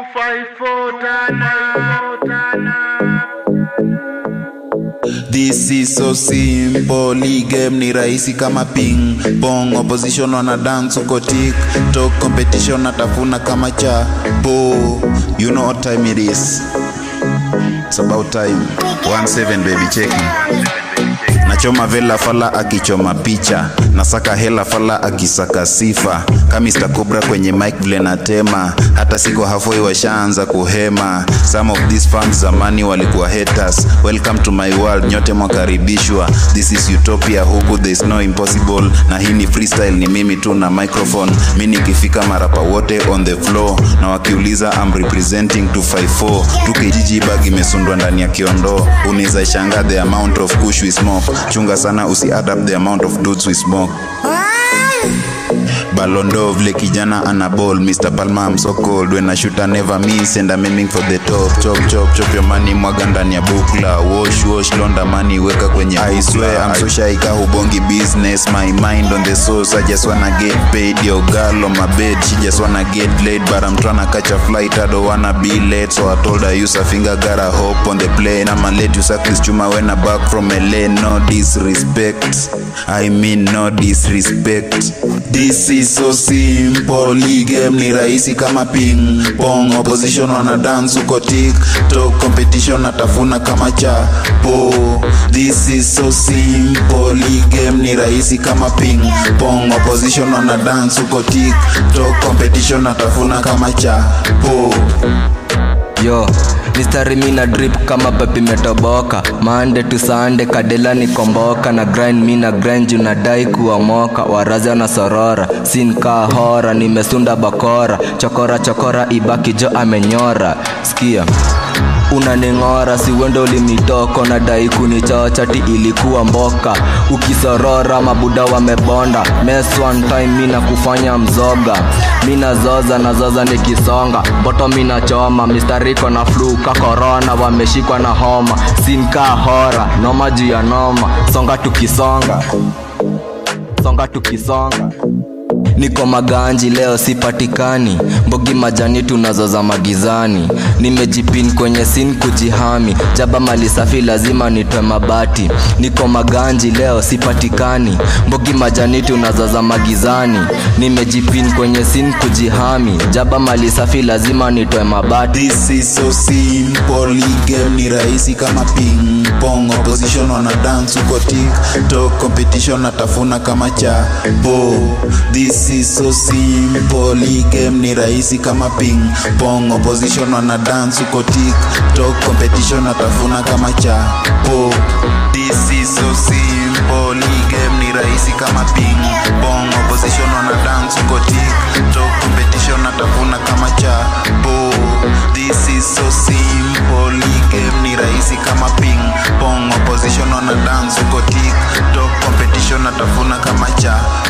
254 tana This is so simple, hii game ni rahisi kama ping pong. Opposition wana dance uko tik tok, competition natafuna kama cha bo. You know what time it is? It's about time. 17 baby cheki nachoma vela fala akichoma picha nasaka hela fala akisaka sifa kamista cobra kwenye mic vile natema hata siko halfway washaanza kuhema some of these fans zamani walikuwa haters welcome to my world nyote mwakaribishwa this is utopia huku there is no impossible na hii ni freestyle ni mimi tu na microphone mi nikifika marapa wote on the floor na wakiuliza I'm representing 254 tukijiji bag imesundwa ndani ya kiondoo unaweza shanga the amount of kush we smoke chunga sana usi add up the amount of dudes we smoke Balondo vile kijana ana ball Mr. Palma I'm so cold when I shoot I never miss and I'm aiming for the top chop chop chop your money mwaga ndani ya bukla wash wash londa money weka kwenye I swear I'm so shy ka hubongi business my mind on the source I just wanna get paid yo girl on my bed she just wanna get laid but I'm tryna catch a flight I don't wanna be late so I told her use a finger gotta hop on the plane I'ma let you suck this chuma when I back from LA no disrespect I mean no disrespect This is so simple, hii game ni rahisi kama ping pong. Opposition wana dance uko tik tok, competition natafuna kama chapo. This is so simple, hii game ni rahisi kama ping pong. Opposition wana dance uko tik tok, competition natafuna kama chapo. yo mistari mina drip kama pepi metoboka mande tu sande kadela ni komboka na grind mina grind juu nadai kuomoka warazi na sorora sinka hora nimesunda bakora chokora chokora ibaki jo amenyora skia unaning'ora si wendo limitoko na dai kunichocha ti ilikuwa mboka ukisorora mabuda wamebonda mes one time mina kufanya mzoga mina zoza na zoza nikisonga boto mina choma mistariko na flu ka korona wameshikwa na homa sinka hora noma juu ya noma songa tukisonga songa tukisonga niko maganji leo sipatikani mbogi majani tunazoza magizani nimejipin kwenye sin kujihami jaba mali safi lazima nitwe mabati niko maganji leo sipatikani mbogi majani tunazoza magizani nimejipin kwenye sin kujihami jaba mali safi lazima nitwe mabati This is so simple, hii game ni rahisi kama ping pong. Opposition wana dance uko tik tok, competition natafuna kama chapo. This is so simple, hii game ni rahisi kama ping pong. Opposition wana dance uko tik tok, competition natafuna kama chapo. This is so simple, hii game ni rahisi kama ping pong. Opposition wana dance uko tik tok, competition natafuna kama chapo. This is so simple, hii game ni rahisi kama ping pong. Opposition wana dance uko tik tok, competition natafuna kama chapo.